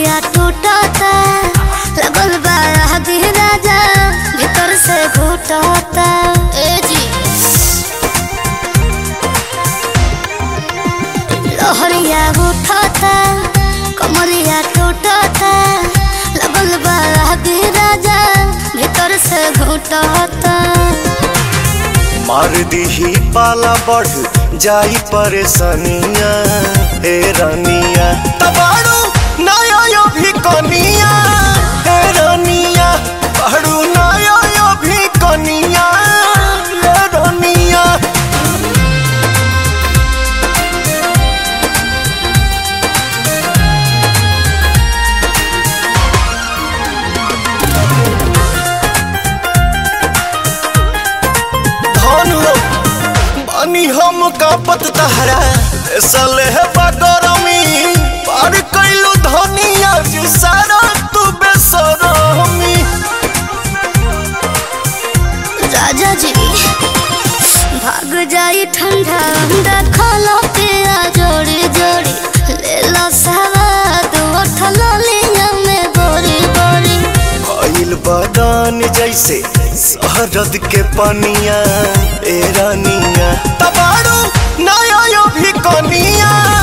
कमरिया टूटता लगल बा आदि राजा भीतर से घुटता ए जी लहरिया उठता कमरिया टूटता लगल बा आदि राजा भीतर से घुटता मार दीही पाला बढ़ जाई परेशानिया हे रानिया तबाड़ू नया यो भी कनिया हे रानिया बाड़ू नया यो भी कनिया हे रानिया धन हो बानी हम कापत तहरा सले है बगरमी पार कैलू धनिया जी सारा तू बेसरमी राजा जी भाग जाई ठंडा अंडा खालो पिया जोड़ी जोड़ी ले लो सवाद उठल लिया में बोरी बोरी भइल बदान जैसे शहरद के पनिया ए रानिया तबाड़ू नया यो भी कनिया